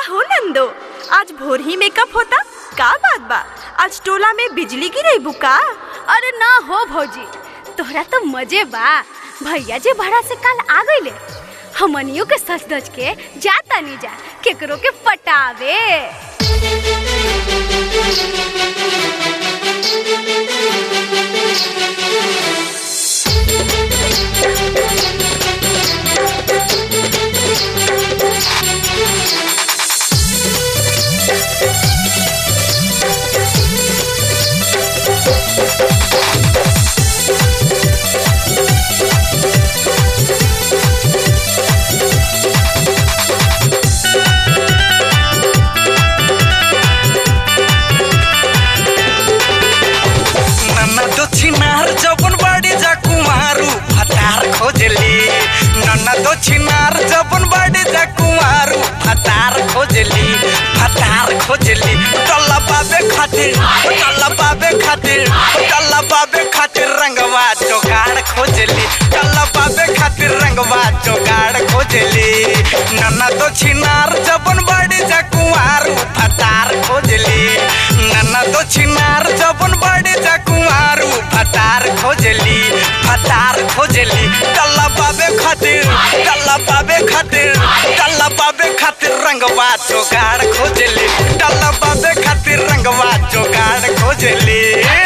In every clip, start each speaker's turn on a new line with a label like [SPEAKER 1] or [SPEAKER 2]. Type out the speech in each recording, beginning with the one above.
[SPEAKER 1] हो नंदो आज भोर ही मेकअप होता का बात बा आज टोला में बिजली गिरे बुका
[SPEAKER 2] अरे ना हो भौजी तोहरा तो मजे बा भैया जी भाड़ा से कल आ गईले हमनियों के सच धज के जाता नहीं जा केकरो के पटावे
[SPEAKER 3] नन्ना दक्षिणार जबन बाड़ी जा कुमारू फतार खोजली नन्ना दक्षिणार जबन बाड़ी जा कुमारू फतार खोजली फतार खोजली टल्ला बाबे खातिर टल्ला बाबे खातिर टल्ला बाबे खातिर रंगवा जोगाड़ खोजली टल्ला बाबे खातिर रंगवा जोगाड़ खोजली नन्ना दक्षिणार जबन बाड़ी जा कुमारू फतार खोजली नन्ना दक्षिणार जबन बाड़ी जा कुमारू फतार खोजली फतार खोजली टल्ला बाबे खातिर टल्ला बाबे खातिर टल्ला बाबे खातिर रंगवा जोगाड़ खोजली टल्ला बाबे खातिर रंगवा जोगाड़ खोजली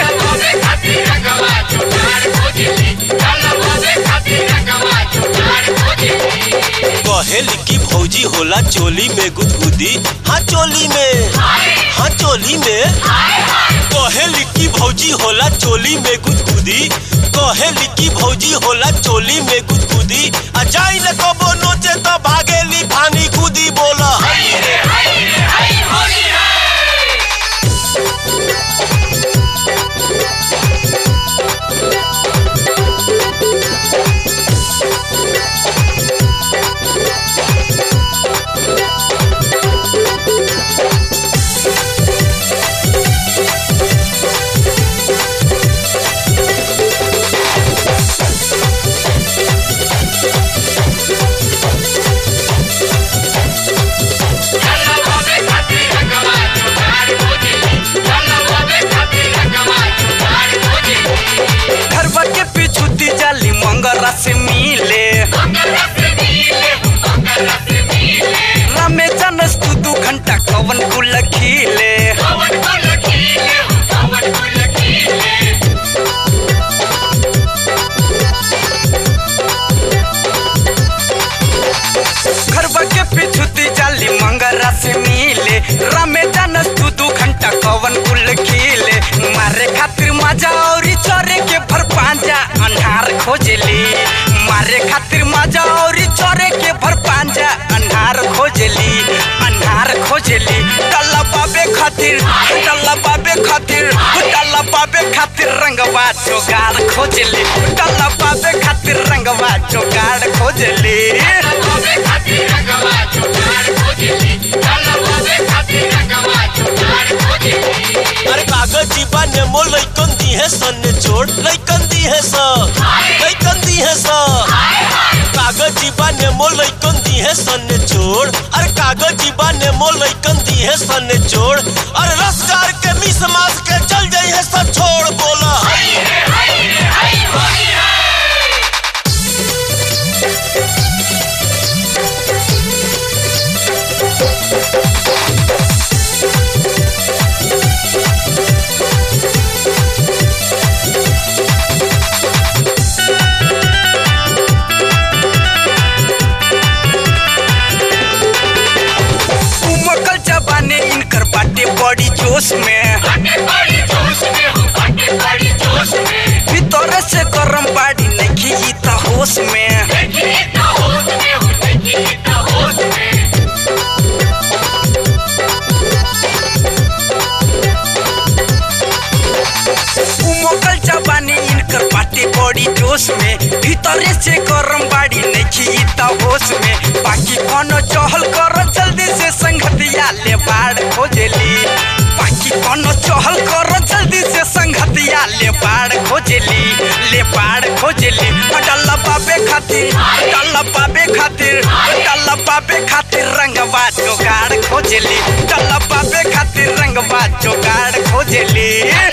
[SPEAKER 4] कहेली की भौजी होला चोली में गुदगुदी हाँ चोली में हाँ चोली में कहेली की भौजी होला चोली में गुदगुदी कहेली की भौजी होला चोली में गुदगुदी आ जाई न कबो नोचे तो भागेली फानी कूदी बोला
[SPEAKER 3] घरवा के पीछू दी जाली मंगरा से मिले रामे जानस तू दू घंटा कवन कुल खिले घरवा के पीछू दी जाली मंगरा से मिले रामे जानस तू दू घंटा कवन कुल खिले मारे खातिर मजा औरी चरे के भर पांजा अन्हार खोजली मारे खातिर मजा औरी चरे के भर पांजा अन्हार खोजली अन्हार खोजली टल्ला बाबे खातिर टल्ला बाबे खातिर टल्ला बाबे खातिर रंगवा जोगाड़ खोजली टल्ला बाबे खातिर रंगवा जोगाड़ खोजली
[SPEAKER 4] अरे कागज जीबा नेमो लइकन दी है सन ने छोड़ लइकन दी है स लइकन दी है स कागज जीबा नेमो लइकन दी है सन ने छोड़ अरे कागज जीबा नेमो लइकन दी है सन ने छोड़ अरे रसगार के मिस मास के चल जाई है सब छोड़ बोला
[SPEAKER 3] उमकल जबाने इनकर बाटे बड़ी जोश में भीतर से गरम बाड़ी नहीं ई त होश में उमकल जबाने इनकर बाटे बड़ी जोश में भीतर से गरम बाड़ी नहीं ई त होश में बाकी कोनो चहल कर जल्दी से संगतिया ले बाड़ खोजली बाकी कोनो चहल कर जल्दी से संगतिया ले बाड़ खोजली ले बाड़ खोजली डल्ला बाबे खातिर डल्ला बाबे खातिर डल्ला बाबे खातिर रंगवा जोगाड़ खोजली डलबाबे खातिर रंगवा जोगाड़ खोजली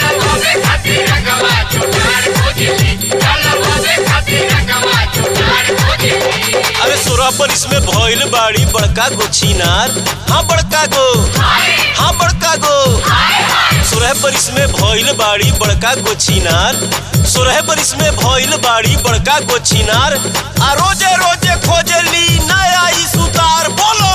[SPEAKER 4] अरे सोरह पर इसमें भइल बाड़ी बड़का गो छिनार हाँ बड़का गो हाँ बड़का गो सोरह पर इसमें भइल बाड़ी बड़का गो छिनार सोरह पर इसमें भइल बाड़ी बड़का गो छिनार आ रोजे रोजे खोजली नया ई सुतार बोलो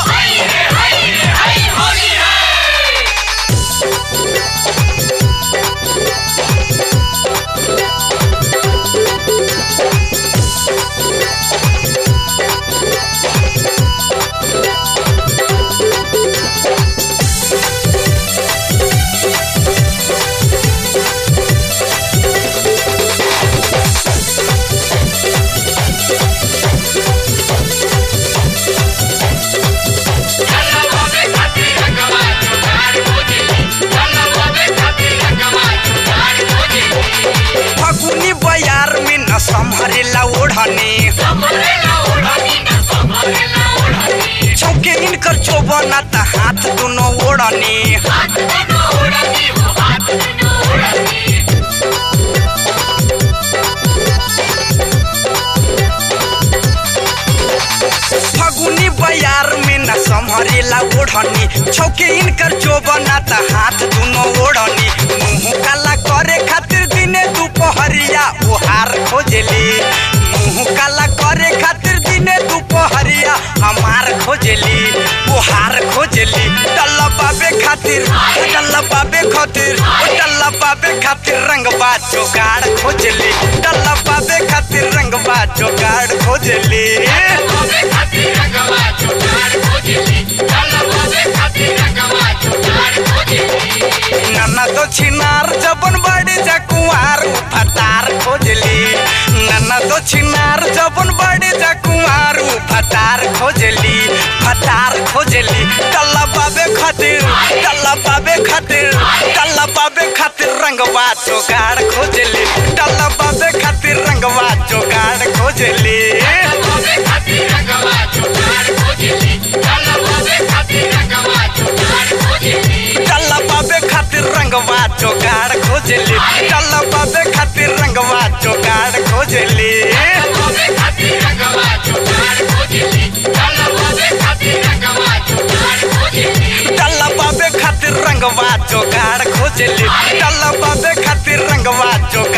[SPEAKER 3] फगुनी बयार में न संभरेला ओढ़नी चौके इनकर चोबना त हाथ दोनों ओढ़नी फगुनी बयार में न संभरेला ओढ़नी छौके इनकर चोबना त हाथ दोनों ओढ़नी मुंह काला करे खातिर दिने दुपहरिया ओहार खोजली मुंह काला करे खातिर दिने दुपहरिया हमार खोजली ओहार खोजली डल्ला बाबे खातिर डल्ला बाबे खातिर डल्ला बाबे खातिर रंगबा जोगाड़ खोजली डल्ला बाबे खातिर रंगबा जोगाड़ खोजली नन्ना तो छिनार जबन बड़ी जा कुंवार फटार खोजली नन्ना तो छिनार जबन बड़ी जा कुंवार फटार खोजली फटार खोजली टल्ला बाबे खातिर टल्ला बाबे खातिर टल्ला बाबे खातिर रंगवा जोगाड़ खोजली टल्ला बाबे खातिर रंगवा जोगाड़ खोजली टल्ला बाबे खातिर रंगवा जोगाड़ खोजली टल्ला बाबे खातिर रंगवा जोगाड़ खोजली टल्ला बाबे खातिर रंगवा जोगाड़ खोजली टल्ला बाबे खातिर रंगवा जोगाड़